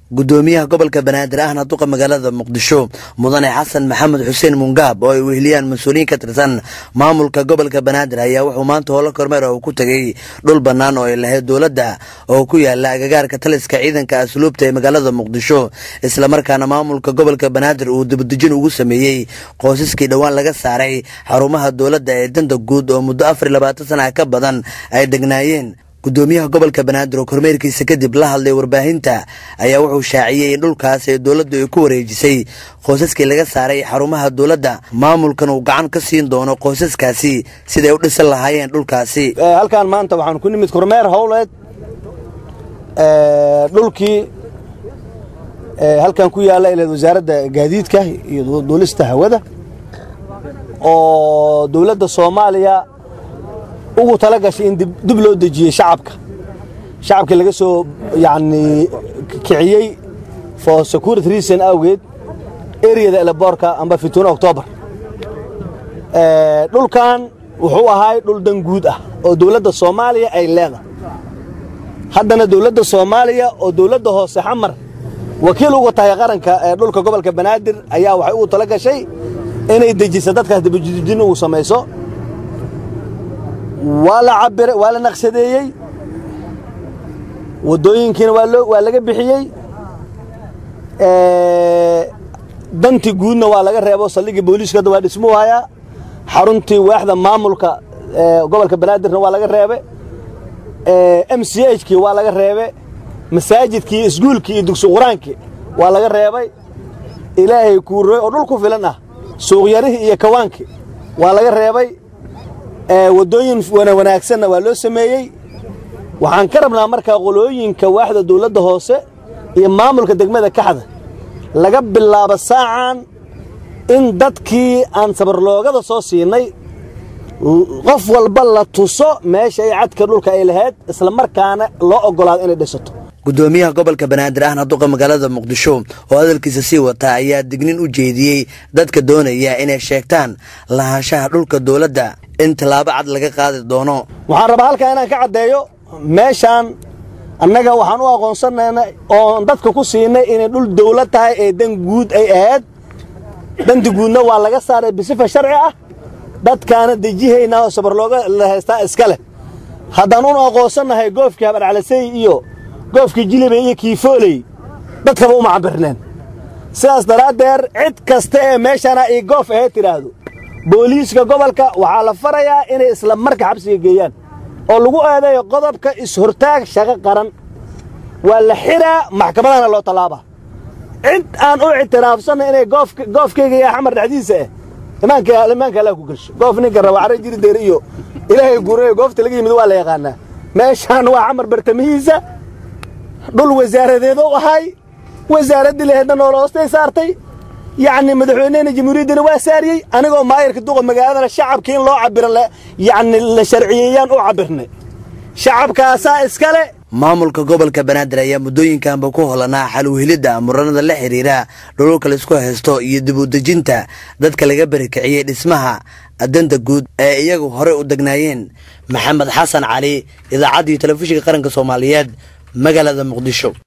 gudoomiyaha gobolka banaadir ahna duqa magaalada muqdisho mudane xasan maxamed xuseen mungaab oo ay weheliyaan mas-uuliyiin ka tirsan maamulka gobolka banaadir ayaa wuxuu maanta howlo kormeer uu ku tegey dhul bannaan oo ay lahayd dowladda oo ku yaala agagaarka taliska ciidanka asluubta ee magaalada muqdisho islamarkaana maamulka gobolka banaadir uu dibadejin ugu sameeyey qoysaskii dhowaan laga saaray xarumaha dowladda ee danta guud oo muddo afar iyo labaatan sana ka badan ay degnaayeen gudoomiyaha gobolka banaadir oo kormeerkiisa kadib la hadlay warbaahinta ayaa wuxuu shaaciyey in dhulkaas ee dowladdu ay ku wareejisay qoysaskii laga saaray xarumaha dowladda maamulkan uu gacan ka siin doono qoysaskaasi siday u dhisan lahaayeen dhulkaasi halkaan maanta waxaan ku nimid kormeer howleed dhulkii halkan ku yaalla ilaed wasaaradda gaadiidka iyo duulista hawada oo dowladda soomaaliya ugu tala gashay in dib loo dejiyey shacabka shacabkii laga soo yacni kiciyey for security reason awgeed eriyada eleboorka amba fituuna oktoobar dhulkan wuxuu ahaay dhul dan guud ah oo dowladda soomaaliya ay leedahay haddana dowladda soomaaliya oo dowladda hoose xamar wakiil uga tahay qaranka ee dhulka gobolka banaadir ayaa waxay ugu tala gashay inay dejiso dadkaas dibadejin ugu samayso waa la cabira waa la naqshadeeyey waddooyinkiina waa loo waa laga bixiyey dantii guudna waa laga reebo saldhiggii booliiska hadda waa dhismuu hayaa xaruntii waaxda maamulka gobolka banaadirna waa laga reebe m c h kii waa laga reebe masaajidkii iskuulkii iyo dugsi qur-aankii waa laga reebay ilaahay kuuroy oo dhul ku filan ah suuqyarihii iyo kawaankii waa laga reebay waddooyin wanaagsanna waa loo sameeyey waxaan ka rabnaa markaa qolooyinka waaxda dawladda hoose iyo maamulka degmada kaxda laga bilaabo saacan in dadkii aan sabarloogada soo siinay qof walba la tuso meesha ay cadka dhulka ay lahayd islamarkaana loo oggolaado inay dhisato gudoomiyaha gobolka banaadir ahna duqa magaalada muqdisho oo hadalkiisa sii wata ayaa dignin u jeediyey dadka doonaya inay sheegtaan lahaanshaha dhulka dowladda in tallaabo cad laga qaadi doono waxaan rabaa halkaa inaan ka caddeeyo meeshaan annaga waxaan u aqoonsanaynay oon dadka ku siinay inay dhul dawlad tahay ee dan guud ay ahayd danti guudna waa laga saaray bisifa sharci ah dadkaana dejihaynaa oo sabarlooga la haystaa iska leh haddaan un aqoonsannahay goofkii habadhaclasey iyo goofkii jilibey iyo kiifooley dadkaba uma cabirneen sidaas daraaddeer cid kasta ee meeshana ii goof ahayd tidhaahdo booliiska gobolka waxaa la farayaa inay isla marka xabsiga geeyaan oo lagu eedeeyo qodobka is-hortaag shaqo qaran waa la xiraa maxkamadana loo tallaabaa cid aan u ictiraafsanna inay goofkayga iyo xamar dhexdiisa ah imaanka allaa ku gelsho goof ninka raba carra jiri deer iyo ilaahay guurayo goofta laga yimid waa la yaqaanaa meeshaan waa xamar bartamihiisa dhul wasaaradeed u ahay wasaaraddii laheedna noola hoostay saartay yacni madaxweynehena jamhuuriyaddana waa saariyey anigoo maayarka duqa magaaladana shacabkii in loo cabiro yacni la sharciyeeyaan u cabirnay shacabkaasaa iskale maamulka gobolka banaadir ayaa muddooyinkanba ku holanaa xalwhelidda muranada la xidhiira dhululka laisku haysto iyo dib u dejinta dadka laga barikiciyey dhismaha danta guud ee iyagu horey u degnaayeen maxamed xasan cali idaacaddii telefishinka qaranka soomaaliyeed magaalada muqdisho